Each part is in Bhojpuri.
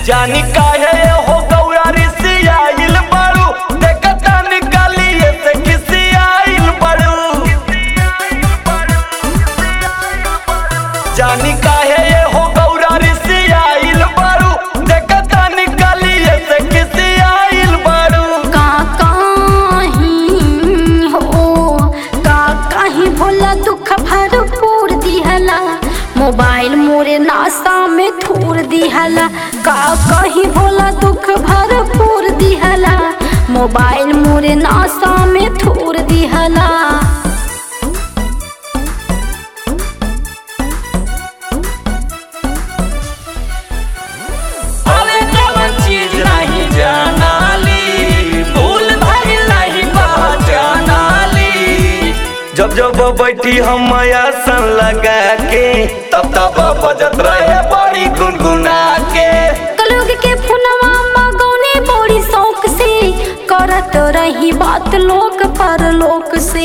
जानी काहे हो गौरा रिसियाइल बड़ू देखता निकालिए से खिसियाइल बड़ू जानी काहे हो गौरा रिसियाइल बड़ू देखता निकालिए से खिसियाइल बड़ू का कहीं हो का कहीं भोला दुख भरपूर दिहला मोबाइल मोरे नासा में थूर दिहला का कहीं भोला दुख भरपूर दिहला मोबाइल मोरे नासा में थूर दिहला अरे कौन चीज नहीं जानाली भूल भाई नहीं पहचानाली जब जब बैठी हम आसन लगा के तब तब बजत रहे बड़ी गुनगुना के कलुग के फुनवा मगौने बड़ी शौक से करत रही बात लोक पर लोक से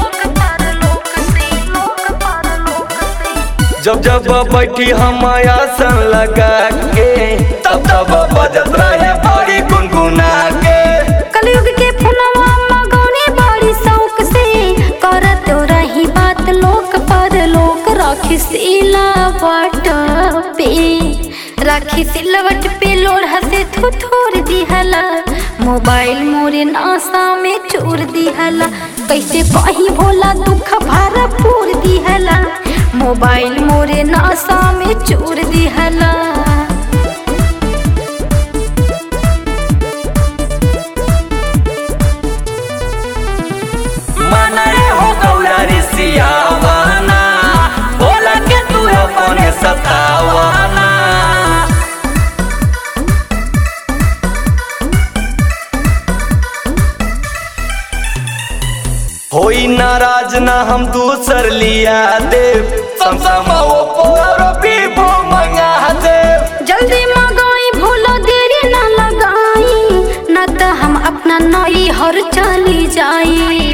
जब जब बैठी हम आसन लगा के तब तब बजत रहे बड़ी गुनगुना के कलयुग के फुनवा मगौने बड़ी शौक से करत रही बात लोक पर लोक राखी सिलावट पे राखी सिलवट पे लोढ़ा से थुथुर दिहला मोबाइल मोरे नासा में चोर दिहला कैसे कहीं भोला दुख भरपूर दिहला मोबाइल मोरे नासा में चोर दिहला मनाए हो गौरा रिसियावाना बोला के तू अपने सतावाना होई नाराज ना हम दूसर लिया देव समसमा वो पोर पीपो मंगा देव जल्दी मंगाई भूलो देरी न लगाई न तो हम अपना नई हर चली जाई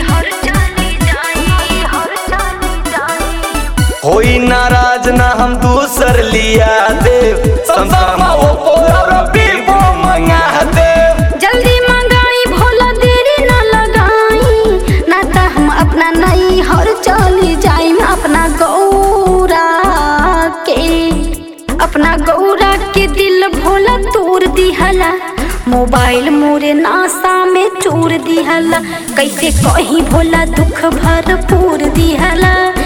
होई नाराज ना हम दूसर लिया देव समसमा वो पोर पीपो मंगा देव जल्दी मंगाई भूलो देरी न लगाई न तो हम अपना नई हर चली जाई अपना गौरा के अपना गौरा के दिल भोला तोड़ दिहला मोबाइल मोरे नासा में चोर दिहला कैसे कहीं भोला दुख भरपूर दिहला